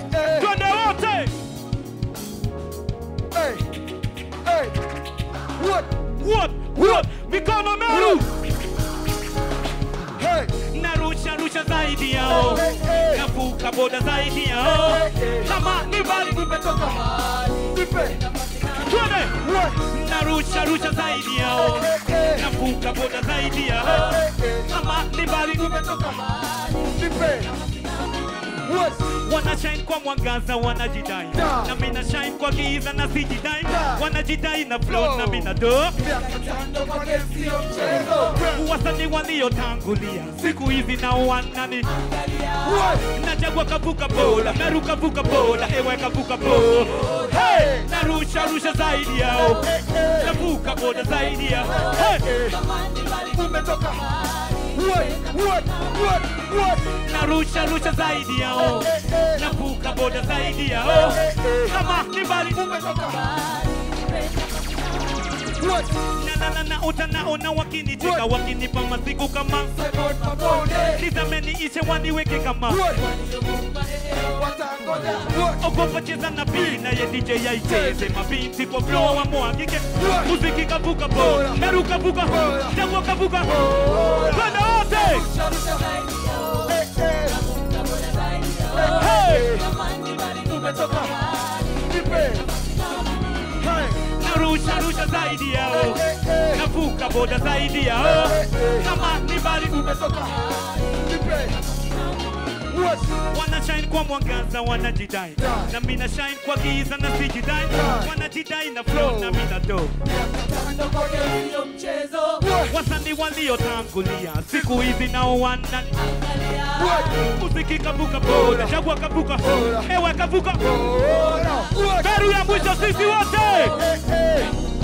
eh. twende wote Hey, hey. What? What? What? mikono meru Hey, narusha rusha zaidi yao hey, hey. navuka boda zaidi yao kama ni mbali Nimetoka nipe. twende What? narusha rusha zaidi yao Hey, hey. navuka boda zaidi yao Hey, hey. kama ni mbali Nimetoka nipe. What? wana shine kwa mwangaza wanajidai Da. na mina shine kwa giza na sijidai Da. wanajidai na flow Oh. na mina do Miaka tano kwa game sio mchezo. wasanii waliotangulia siku hizi na wanani What? nachagua kavuka boda meru kavuka boda ewe kavuka boda Hey. narusha rusha zaidi yao Hey, hey. navuka boda zaidi yao hey. Umetoka. What? What? What? What? narusha rusha zaidi yao Hey, hey. navuka boda zaidi yao kama ni mbali Umetoka. What? na na na na utanaona wakinicheka wakinipa masiku kama Seven mabonde. nizameniishe waniweke kama What? Watangoja. What? ogopa cheza na pili naye DJ yaicheze mabinti kwa flow wa mwagike What? muziki kavuka boda meru kavuka Boda. jangwa kavuka Boda. twende wote Hey, hey. hey Umetoka. Nipe. Hey. narusha rusha zaidi yao Hey, hey. navuka boda zaidi yao Hey, hey. kama ni mbali Umetoka. Nipe. What? wana shine kwa mwangaza wanajidai Da. na mina shine kwa giza na sijidai Da. wanajidai na flow na mina do What? wasanii waliotangulia siku hizi nao wana What? muziki kavuka boda chagua kavuka Boda. ewe kavuka Boda. What? beru ya mwisho sisi wote Hey, hey.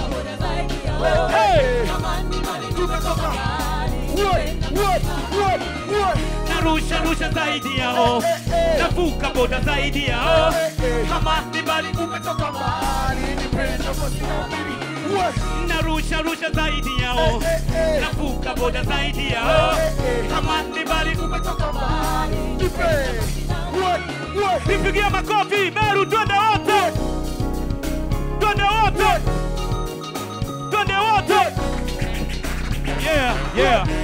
hey Umetoka. What? What? What? What? narusha rusha zaidi yao Hey, hey. navuka boda zaidi yao Hey, hey. kama ni mbali Umetoka mbali, nipende kwa sina mbili. What? narusha rusha zaidi yao Hey, hey. navuka boda zaidi yao Hey, hey. kama ni mbali Umetoka mbali, nipe. What? What? nipigie makofi meru twende wote twende wote twende wote yeah yeah